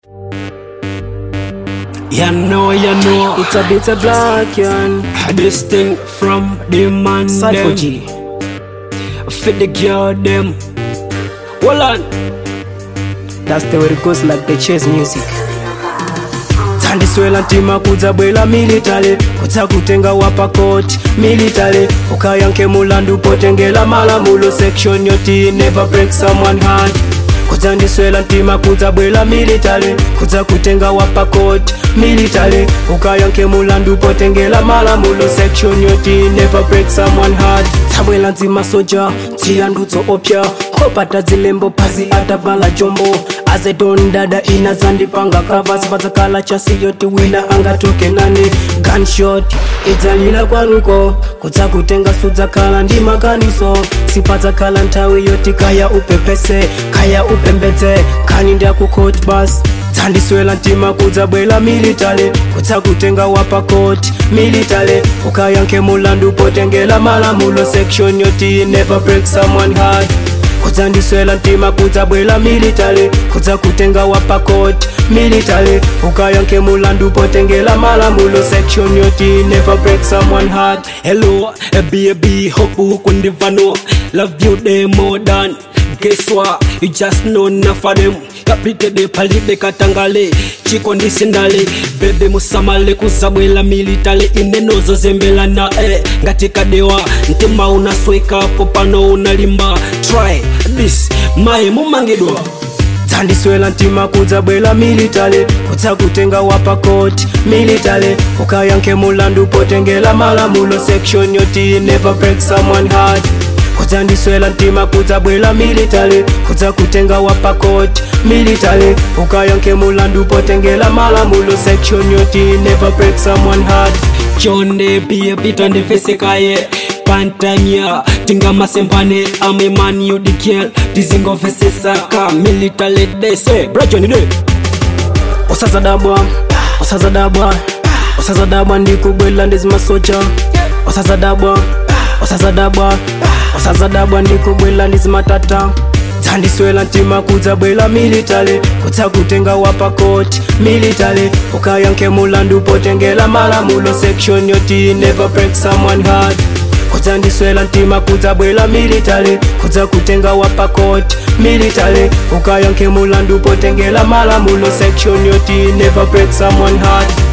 You know, you know, It's a bit of black, yan. this thing from the man Cypher them. G. Fit the girl them. Hold on. That's the way it goes like the chase music. tandiswela ntima kudza bwela militale kudza kutenga wapa koti militale ukayanke mulandu potengela malamulo section yoti never break someone heart kudza ndiswela ntima kudza bwela militale kudza kutenga wapa koti militale ukayanke mulandu potengela malamulo section yoti never break someone heart tsabwela nzima soja tsiyandudzo opya kopata zilembo pasi atavala jombo azedondada inazandipanga kavasi padzakala chasiyoti wina angatoke nane gunshot idzalila kwanuko kudza kutenga sudzakhala ndi makaniso sipadzakhala nthawi yoti kaya upepese kaya upembedze khani ndakukoti basi dzandiswela ntima kudzabwela militale kudza kutenga wapa koti militale ukayanke mulandu potengela malamulo section yoti never break someone heart kudzandiswela ntima kudzabwela militale kudza kutenga wapa koti militale ukayanke mulandu potengela malamulo section yoti never break someone heart hello a baby hope huku ndivano love you day more than guess what you just know enough of them kapitede palide katangale chiko ndisindale bebe musamale kuzabwela militale inenozo zembelana eh, ngati kadewa mtima unaswekapo pano unalimba try this maye mumangidwa dzandiswela ntima kudzabwela militale kudza kutenga wapa koti militale ukayanke mulandu potengela malamulo section yoti never break someone heart kudzandiswela ntima kudzabwela militale kudza kutenga wapa koti militale ukayanke mulandu potengela malamulo section yoti never break someone heart chonde pia pita ndivesekaye pantanya tingamasembane ameman yudikiel tizingovesesaka militale dese brajonide osazadabwa osazadabwa osazadabwa ndikubwela ndizimasoja osazadabwa osazadabwa osazadabwa ndikubwela ndizimatata dzandiswela ntima kudzabwela militale kudza kutenga wapa koti militale ukayanke mulandu potengela malamulo section yoti never break someone heart kudzandiswela ntima kudzabwela militale kudza kutenga wapa koti militale ukayanke mulandu potengela malamulo section yoti never break someone heart